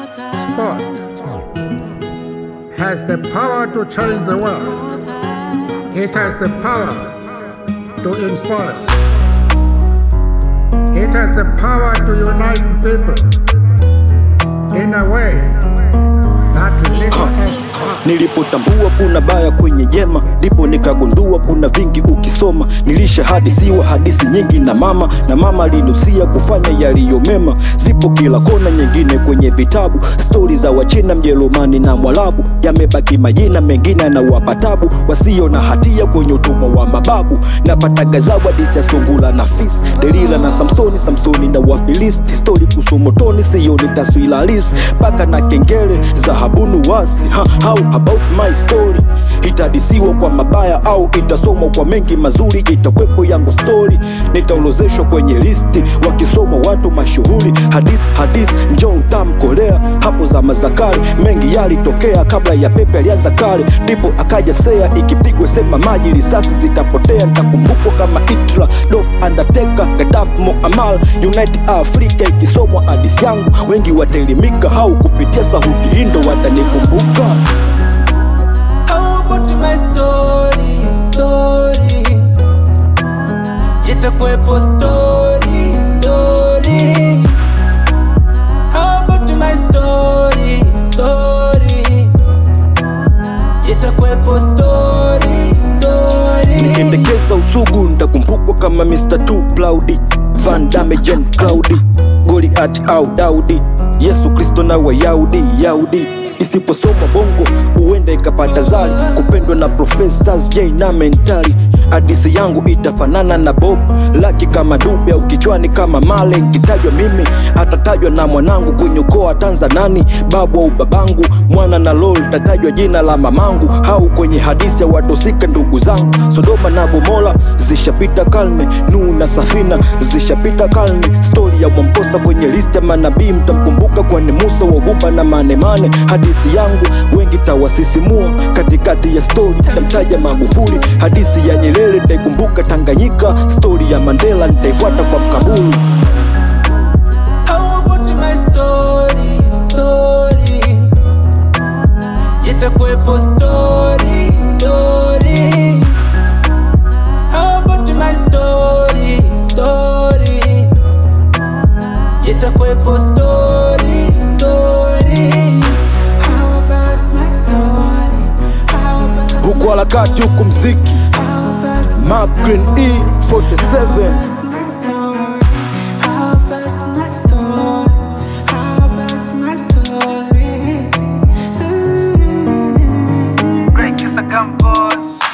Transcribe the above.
sport has the power to change the world. It has the power to inspire. It has the power to unite people in a way that lifts us up. Nilipotambua kuna baya kwenye jema, ndipo nikagundua kuna vingi ukisoma. Nilishahadisiwa hadithi nyingi na mama, na mama alinusia kufanya yaliyo mema. Zipo kila kona, nyingine kwenye vitabu, stori za Wachina, Mjerumani na Mwarabu. Yamebaki majina mengine yanawapa tabu, wasio na hatia kwenye utumwa wa mababu. Napata gazabu hadithi ya sungula na fisi, Delila na Samsoni, Samsoni na Wafilisti. Stori kuhusu motoni, sioni taswira halisi, paka na kengele za habunu wasi ha, how about my story itadisiwa kwa mabaya au itasomwa kwa mengi mazuri itakwepo yangu story nitaolozeshwa kwenye listi wakisoma watu mashuhuri hadis hadis njo utamkolea hapo za mazakari mengi yalitokea kabla ya pepe alianza kale ndipo akaja sea ikipigwa sema maji risasi zitapotea nitakumbukwa kama Hitler Dolph Undertaker Gaddafi Muammar United Africa ikisomwa hadisi yangu wengi wataelimika au kupitia sauti hindo watanikumbuka How about my story, story Itakuwepo story, story How about my story, story Itakuwepo story, story Nikendekeza usugu ntakumbukwa kama Mr. Too Plaudi Van Damme Jen Cloudy Goliath au Daudi Yesu Kristo na Wayahudi Yahudi Isiposoma bongo huenda ikapata zari kupendwa na professors J na mentali Hadisi yangu itafanana na Bob Laki kama Dube au kichwani kama Male Kitajwa mimi atatajwa na mwanangu kwenye ukoo wa Tanzanani babu au babangu mwana na lol tatajwa jina la mamangu au kwenye hadisi ya watosika ndugu zangu Sodoma na Gomora zishapita karne Nuhu na Safina zishapita karne stori ya Mwamposa kwenye listi ya manabii mtamkumbuka kwani Musa wavumba na manemane hadisi yangu wengi tawasisimua katikati ya stori tamtaja Magufuli hadisi ya Nyerere nitaikumbuka Tanganyika stori ya Mandela nitaifuata kwa mkabulu How about my story, story Itakuwepo story, story How about my story, story Itakuwepo story, story How about my story How about huku harakati huku mziki Mark Green E 47 my story? How about my story? How about my story? Break the gum boys.